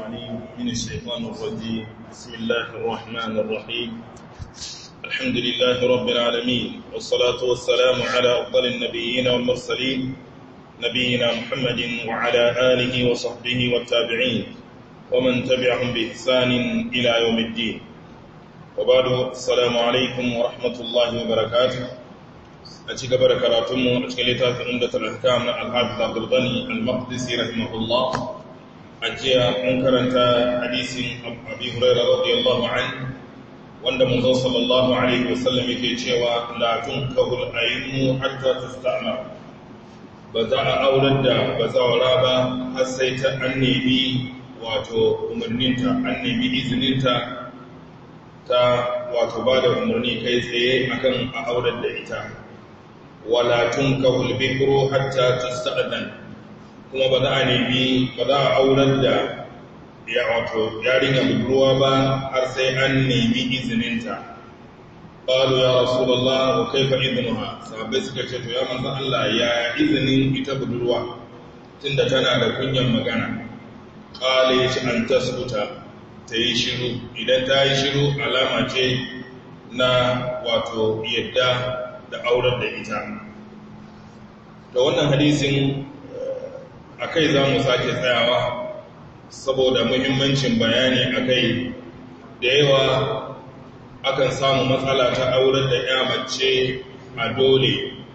العليم من الشيطان الرجيم بسم الله الرحمن الرحيم الحمد لله رب العالمين والصلاة والسلام على أفضل النبيين والمرسلين نبينا محمد وعلى آله وصحبه والتابعين ومن تبعهم بإحسان إلى يوم الدين وبعد السلام عليكم ورحمة الله وبركاته أتيك بركاتهم أتكلم عمدة الأحكام الحافظ عبد الغني المقدسي رحمه الله أجيا منكرة حديث أبي هريرة رضي الله عنه wanda manzo sallallahu alaihi wasallam yake cewa la tunkahul aymu hatta tusta'mar ba za a aurar da bazawara ba har sai ta an nemi wato umarninta an nemi izininta ta wato ba da umarni kai tsaye akan a aurar da ita wala tunkahul bikru hatta tusta'dan kuma ba za a nemi ba za a aurar da ya wato yarinya budurwa ba har sai an nemi izininta qalu ya rasulullah wa kaifa idnuha sahabbai suka ce to ya manzo Allah ya izinin ita budurwa tunda tana da kunyan magana qala shi an tasbuta ta yi shiru idan ta yi shiru alama ce na wato yadda da aurar da ita to wannan hadisin akai za mu sake tsayawa saboda muhimmancin bayani a kai da yawa akan samu matsala ta aurar da ya mace a dole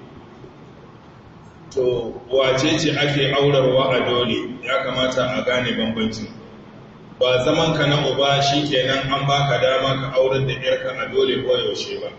to wace ce ake aurarwa a dole ya kamata a gane bambancin ba zaman ka na uba shi kenan an baka dama ka aurar da yarka a dole ko yaushe ba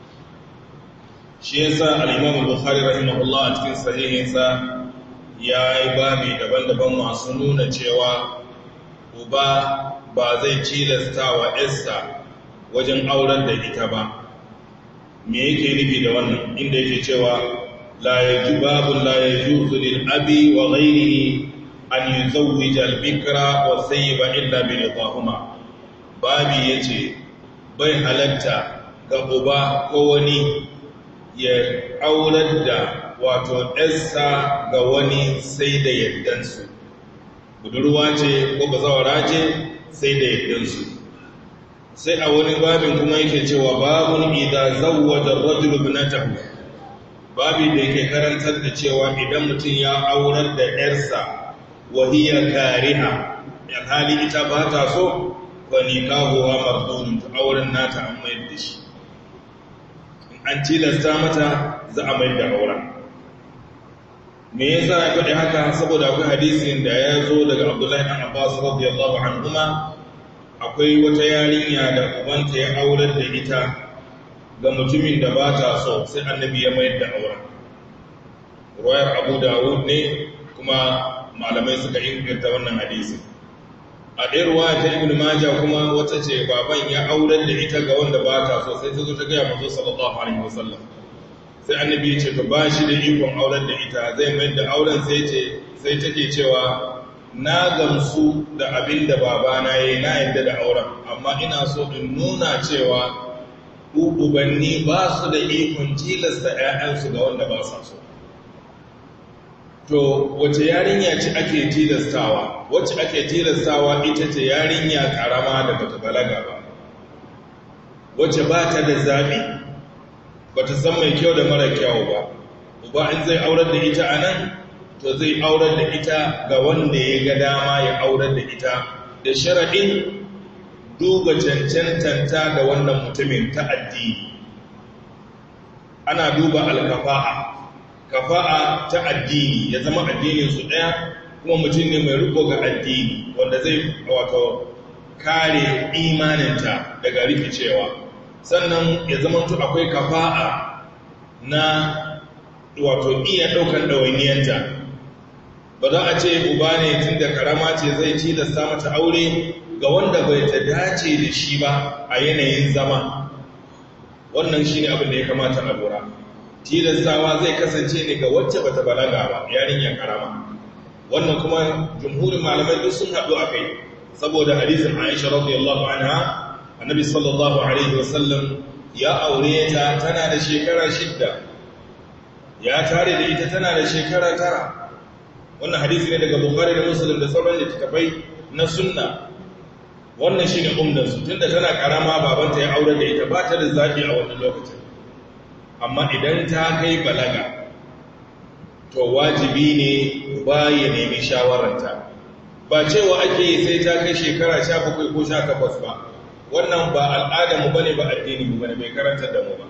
shi yasa al-Imam Bukhari rahimahullah a cikin sahihinsa ya yi babi daban-daban masu nuna cewa uba ba zai cilasta wa Esther wajen auren da ita ba me yake nufi da wannan inda yake cewa la yaji babu la yajuzu lil abi wa ghayrihi an yuzawwija al bikra wa sayyiba illa bi ridahuma babi yace bai halatta ga uba ko wani ya aurar da wato ɗansa ga wani sai da yardansu budurwa ce ko bazawara ce sai da yardansu sai a wani babin kuma yake cewa babun idan zawwaja rajul ibnatahu babi da yake karantar da cewa idan mutum ya aurar da yarsa wa hiya kariha alhali ita ba ta so fa nikahuha mardudun auren nata an mayar da shi an tilasta mata za a mayar da auren me yasa ya faɗi haka saboda akwai hadisin da ya zo daga Abdullahi ɗan Abbas radiyallahu anhuma akwai wata yarinya da ubanta ya aurar da ita ga mutumin da ba ta so sai annabi ya mayar da auren ruwayar Abu Dawud ne kuma malamai suka inganta wannan hadisi a ɗaya ruwaya ta Ibn Majah kuma wata ce baban ya aurar da ita ga wanda ba ta so sai ta zo ta gaya manzo sallallahu alaihi wasallam sai annabi ce to ba shi da ikon auren da ita zai mai da auren sai ce sai take cewa na gamsu da abin da babana yayi na yadda da auren amma ina so in nuna cewa ubanni ba su da ikon tilasta ƴaƴansu ga wanda ba sa so to wace yarinya ce ake tilastawa wacce ake tilastawa ita ce yarinya karama da bata balaga ba wacce ba ta da zaɓi ba ta san mai kyau da mara kyau ba uba in zai aurar da ita a nan to zai aurar da ita ga wanda ya ga dama ya aurar da ita da sharaɗin duba cancantanta ga wannan mutumin ta addini ana duba alkafa'a kafa'a ta addini ya zama addinin su ɗaya kuma mutum ne mai riko ga addini wanda zai wato kare imaninta daga rikicewa sannan ya zama tu akwai kafa'a na wato iya ɗaukar ɗawainiyanta ba za a ce uba ne tun da karama ce zai tilasta mata aure ga wanda bai ta dace da shi ba a yanayin zama wannan shi ne abin da ya kamata a lura tilastawa zai kasance ne ga wacce bata balaga ba yarinyar karama wannan kuma jumhurin malamai duk sun haɗu a kai saboda hadisin aisha radiyallahu anha annabi sallallahu alaihi wasallam ya aure ta tana da shekara shidda ya tare da ita tana da shekara tara wannan hadisi ne daga bukhari da muslim da sauran littattafai na sunna wannan shi ne umdansu tun da tana karama babanta ya aure da ita ba ta da zaɓi a wannan lokacin amma idan ta kai balaga to wajibi ne ba ya nemi shawararta ba cewa ake yi sai ta kai shekara sha bakwai ko sha takwas ba wannan ba al'adarmu ba ne ba addini mu ba ne bai karantar da mu ba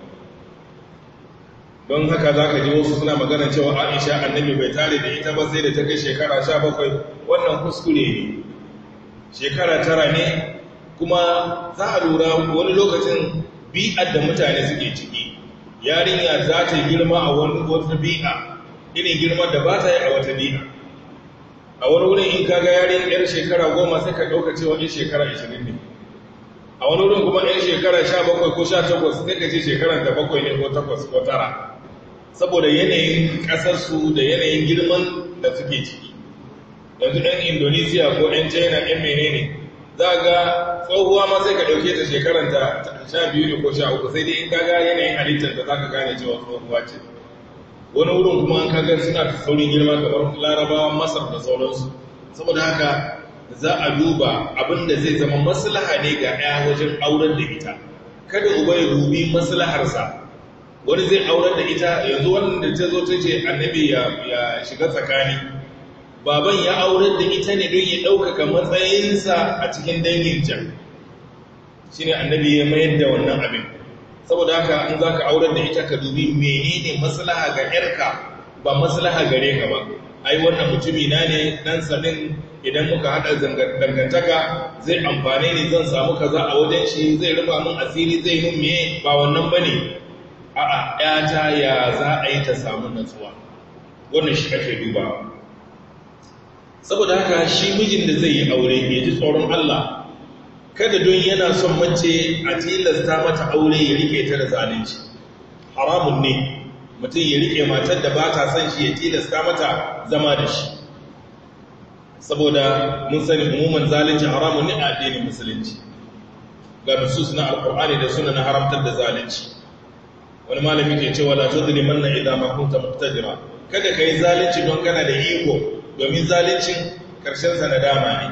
don haka za ka ji wasu suna magana cewa aisha annabi bai tare da ita ba sai da ta kai shekara sha bakwai wannan kuskure ne shekara tara ne kuma za a lura wani lokacin bi'ar da mutane suke ciki yarinya za ta girma a wani wata bi'a irin girma da ba ta yi a wata bi'a a wani wurin in kaga yarin yar shekara goma sai ka ɗauka cewa in shekara ashirin ne a wani wurin kuma yan shekara sha bakwai ko sha takwas sai ka ce shekarar da bakwai ne ko takwas ko tara saboda yanayin ƙasarsu da yanayin girman da suke ciki yanzu ɗan indonesiya ko ɗan china ɗan menene za ga tsohuwa ma sai ka ɗauke ta shekaranta sha biyu ne ko sha uku sai dai in kaga yanayin halittar da za ka gane cewa tsohuwa ce wani wurin kuma an kaga suna ta saurin girma kamar larabawan masar da sauransu saboda haka za a duba abin da zai zama maslaha ne ga ɗaya wajen auren da ita kada uba ya dubi maslaharsa wani zai auren da ita yanzu wanda ta zo ta ce annabi ya shiga tsakani baban ya auren da ita ne don ya ɗaukaka matsayinsa a cikin dangin can shi ne annabi ya mayar da wannan abin saboda haka an za ka auren da ita ka dubi menene maslaha ga ‘yarka ba maslaha gare ka ba ai wannan mutumi na ne dan sanin idan muka haɗa dangantaka zai amfane ni zan samu kaza a wajen shi zai rufa min asiri zai mun me ba wannan ba ne a'a ‘yata ya za a yi ta samu natsuwa wannan shi ake dubawa saboda haka shi mijin da zai yi aure ya ji tsoron Allah kada don yana son mace a tilasta mata aure ya rike ta da zalunci haramun ne mutum ya rike matar da ba ta son shi ya tilasta mata zama da shi saboda mun sani umuman zalunci haramun ne a addinin musulunci ga nusus na alkur'ani da suna na haramtar da zalunci wani malami ke cewa la tuzlimanna idan ma kunta muqtadira kada kai zalunci don kana da iko domin zalincin ƙarshensa na dama ne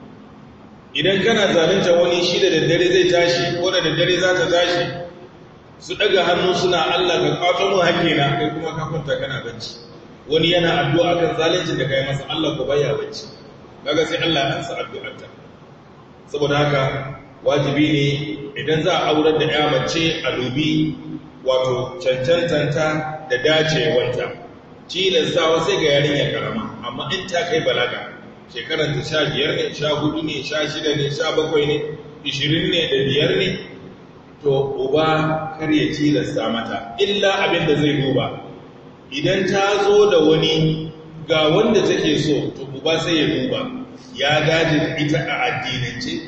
idan kana zalunta wani shi da daddare zai tashi ko da daddare za ta tashi su ɗaga hannu suna Allah ka kwato mun haƙƙina kai kuma ka kwanta kana bacci wani yana addu'a kan zaluncin da kai masa Allah ko baya bacci kaga sai Allah ya ansa addu'arta saboda haka wajibi ne idan za a aurar da ya mace a dubi wato cancantanta da dacewanta tilastawa sai ga yarinya karama amma in ta kai balaga shekarar ta sha biyar ne sha hudu ne sha shida ne sha bakwai ne ishirin ne da biyar ne to uba kar ya tilasta mata illa abin da zai duba idan ta zo da wani ga wanda take so to uba sai ya duba ya gaji ita a addinance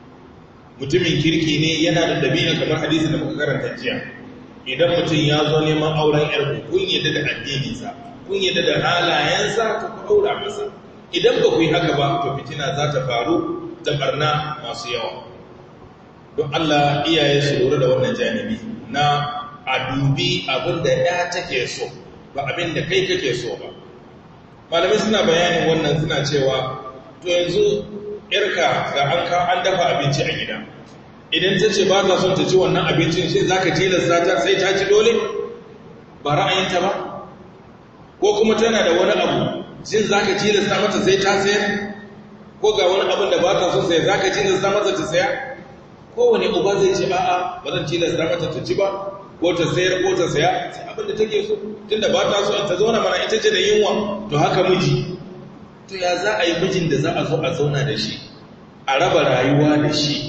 mutumin kirki ne yana da ɗabi'a kamar hadisi da muka karanta jiya idan mutum ya zo neman auren yarku kun yadda da addininsa kun yadda da halayensa ta ku aura masa idan ba ku yi haka ba to fitina za ta faru da barna masu yawa don Allah iyaye su lura da wannan janibi na a dubi abin da ya take so ba abin da kai kake so ba malamai suna bayanin wannan suna cewa to yanzu yarka ga an ka an dafa abinci a gida idan ta ce ba ta son ta ci wannan abincin sai za ka tilasta ta sai ta ci dole ba ra'ayinta ba ko kuma tana da wani abu jin za ka tilasta mata sai ta sayar ko ga wani abin da ba ta son sai za ka tilasta mata ta saya kowane uba zai ce a'a ba zan tilasta mata ta ci ba ko ta sayar ko ta saya sai abin da take so tunda ba ta so ta zauna mana ita ce da yunwa to haka miji to ya za a yi mijin da za a zo a zauna da shi a raba rayuwa da shi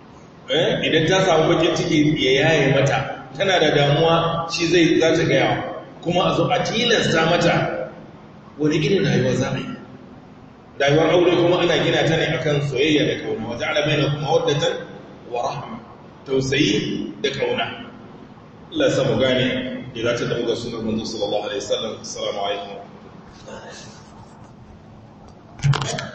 idan ta samu bakin ciki ya yaye mata tana da damuwa shi zai za ta gaya kuma a zo a tilasta mata wani irin rayuwa za a yi rayuwar aure kuma ana gina ta ne akan soyayya da kauna wata alabai na kuma waddatan wa rahama tausayi da kauna Allah ya samu gane ya zata da muga sunar manzo sallallahu alaihi wasallam assalamu alaikum